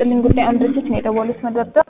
ይስጥልኝ። ጉዳዩን ድርጅት ነው የደወሉት መደርደር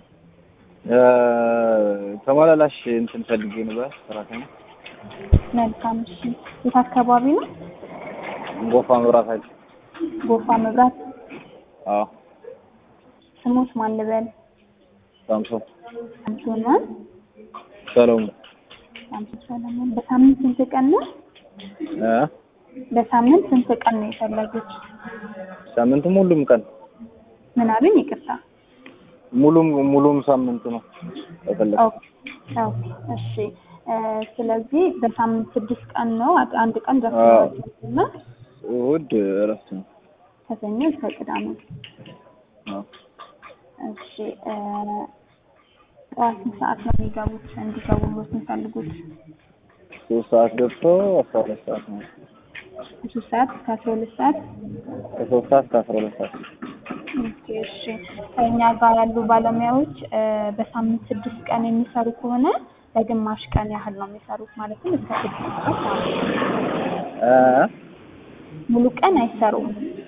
ተመላላሽ እንትን ፈልጌ ነበር ሰራተኛ መልካም። እሺ የት አካባቢ ነው? ጎፋ መብራት ኃይል። ጎፋ መብራት። አዎ ስሞት ማን ልበል? ሳምሶን ሳምሶን ማን? ሰሎሞን ሳምሶን ሰለሞን። በሳምንት ስንት ቀን ነው? እ በሳምንት ስንት ቀን ነው የፈለጉት? ሳምንቱም ሁሉም ቀን ምን አሉኝ? ይቅርታ። ሙሉም ሙሉም ሳምንት ነው የፈለኩት። ኦኬ ኦኬ፣ እሺ እ ስለዚህ በሳምንት ስድስት ቀን ነው። አ- አንድ ቀን ደፍና እሑድ እረፍት ነው። ከሰኞ እስከ ቅዳሜ። አዎ እሺ እ ጠዋት ስንት ሰዓት ነው የሚገቡት? እንዲገቡሎት የሚፈልጉት? ሶስት ሰዓት ገብቶ አስራ ሁለት ሰዓት ነው። ከሶስት ሰዓት እስከ አስራ ሁለት ሰዓት ከሶስት ሰዓት እስከ አስራ ሁለት ሰዓት ኦኬ፣ እሺ ከእኛ ጋር ያሉ ባለሙያዎች እ በሳምንት ስድስት ቀን የሚሰሩ ከሆነ በግማሽ ቀን ያህል ነው የሚሰሩት። ማለትም እስከ ስድስት ሰዓት ማለት ነው። እ ሙሉ ቀን አይሰሩም።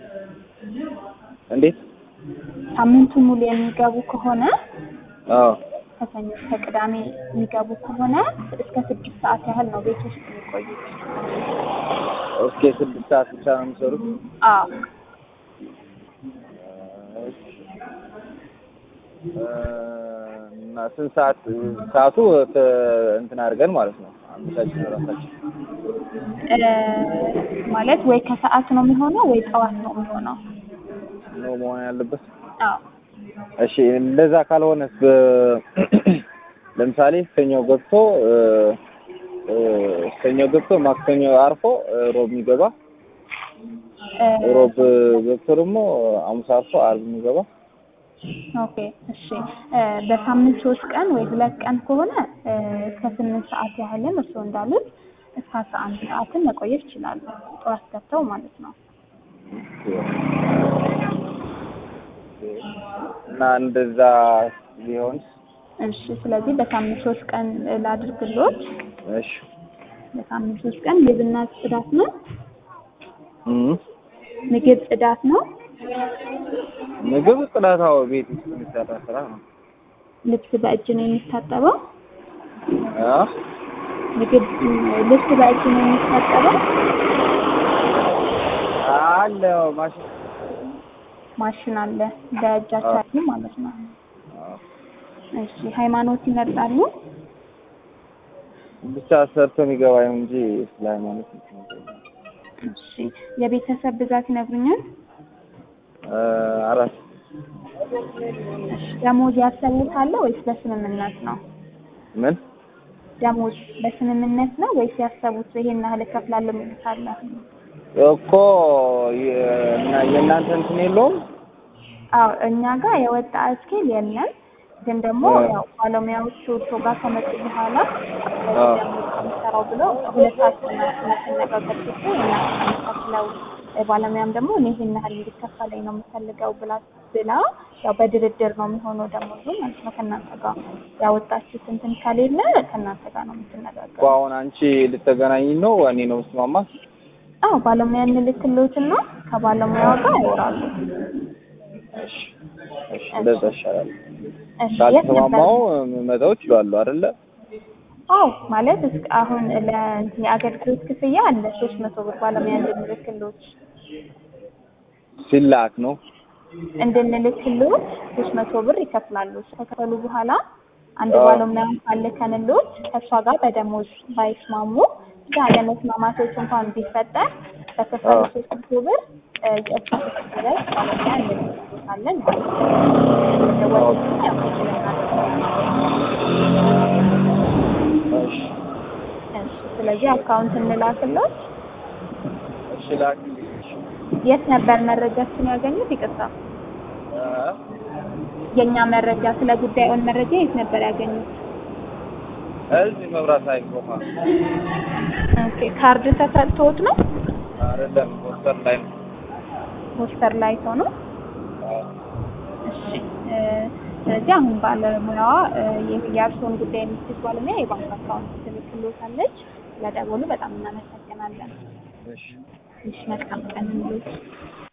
እንዴት? ሳምንቱ ሙሉ የሚገቡ ከሆነ አዎ ከሰኞ እስከ ቅዳሜ የሚገቡ ከሆነ እስከ ስድስት ሰዓት ያህል ነው ቤት ውስጥ የሚቆዩት። እስከ ስድስት ሰዓት ብቻ ነው የሚሰሩት። አዎ እ እና ስንት ሰዓት ሰዓቱ ተ- እንትን አድርገን ማለት ነው አመቻችን ራሳችን እ ማለት ወይ ከሰዓት ነው የሚሆነው ወይ ጠዋት ነው የሚሆነው። ነው መሆን ያለበት። አዎ እሺ እንደዛ ካልሆነስ በ- ለምሳሌ ሰኞ ገብቶ እ እ ሰኞ ገብቶ ማክሰኞ አርፎ እ ሮብ የሚገባ እ ሮብ ገብቶ ደግሞ ሐሙስ አርፎ ዓርብ የሚገባ ኦኬ እሺ እ በሳምንት ሶስት ቀን ወይ ሁለት ቀን ከሆነ እ እስከ ስምንት ሰዓት ያህልም እርስዎ እንዳሉት እስከ አስራ አንድ ሰዓትን መቆየት ይችላሉ። ጠዋት ገብተው ማለት ነው። እና እንደዛ ቢሆንስ? እሺ ስለዚህ በሳምንት ሶስት ቀን ላድርግሎት። እሺ በሳምንት ሶስት ቀን ምግብና ጽዳት ነው። እም ምግብ ጽዳት ነው። ምግብ ጽዳታው ቤት ውስጥ የሚሰራ ስራ ነው። ልብስ በእጅ ነው የሚታጠበው። አ ምግብ ልብስ በእጅ ነው የሚታጠበው። አለ ማሽን ማሽን አለ በእጃቸው ያሉ ማለት ነው። አዎ። እሺ ሃይማኖት ይመርጣሉ? ብቻ ሰርቶ የሚገባ ነው እንጂ ስለ ሃይማኖት እንትን አይደለም። እሺ የቤተሰብ ብዛት ይነግሩኛል? እ አራት እሺ ደሞዝ ያሰቡታል ወይስ በስምምነት ነው? ምን ደሞዝ በስምምነት ነው ወይስ ያሰቡት ይሄን ያህል እከፍላለሁ የሚሉት አለ? እኮ የ- እና የእናንተ እንትን የለውም? አዎ እኛ ጋር የወጣ እስኬል የለም። ግን ደግሞ አዎ። ያው ባለሙያዎቹ እርሶ ጋር ከመጡ በኋላ አዎ። የምሰራው ብለው ሁለታችን ስንነጋገር ጊዜ የምናስተካክለው ባለሙያም ደግሞ እኔ ይሄን ያህል እንዲከፈለኝ ነው የምፈልገው ብላ ብላ ያው በድርድር ነው የሚሆነው ደሞዙ ማለት ነው። ከእናንተ ጋር ያወጣችሁት እንትን ከሌለ ከእናንተ ጋር ነው እኮ የምትነጋገረው። አሁን አንቺ ልትገናኝ ነው እኔ ነው ስማማ አዎ ባለሙያ እንልክልዎትና ከባለሙያው ጋር ያወራሉ። እሺ እሺ እንደዛ ይሻላል። እሺ የት ነበር? ካልተስማማው መተው እችላለሁ አይደለ? አዎ ማለት እስከ አሁን ለእንትን የአገልግሎት ክፍያ አለ ሶስት መቶ ብር ባለሙያ እንድንልክልዎት ሲላክ ነው እንድንልክልዎት ሶስት መቶ ብር ይከፍላሉ። ከከፈሉ በኋላ አንድ አዎ። ባለሙያ ካልልከንልዎት ከእሷ ጋር በደሞዝ ባይስማሙ ብቻ ያለመስማማቶች እንኳን ቢፈጠር በከፈሉ አዎ። ሶስት መቶ ብር እ የእሷ ድረስ ባለሙያ እንልክልዎታለን ማለት ነው። ደወሉና ያው እሺ እሺ ስለዚህ አካውንት እንላክልዎት። እሺ ላክልኝ። እሺ የት ነበር መረጃችን ያገኙት? ይቅርታ እ የእኛ መረጃ ስለ ጉዳዩን መረጃ የት ነበር ያገኙት? እዚህ መብራት ኃይል ጎፋ ኦኬ ካርድ ተሰጥቶት ነው? አይደለም ፖስተር ላይ ነው። ፖስተር ላይ ሆኖ አዎ። እሺ እ ስለዚህ አሁን ባለሙያዋ እ የ- የእርስዎን ጉዳይ የምትይዝ ባለሙያ የባንክ አካውንት ትልክልዎታለች። ስለደወሉ በጣም እናመሰግናለን። እሺ እሺ መልካም ቀን ይሁንልዎት።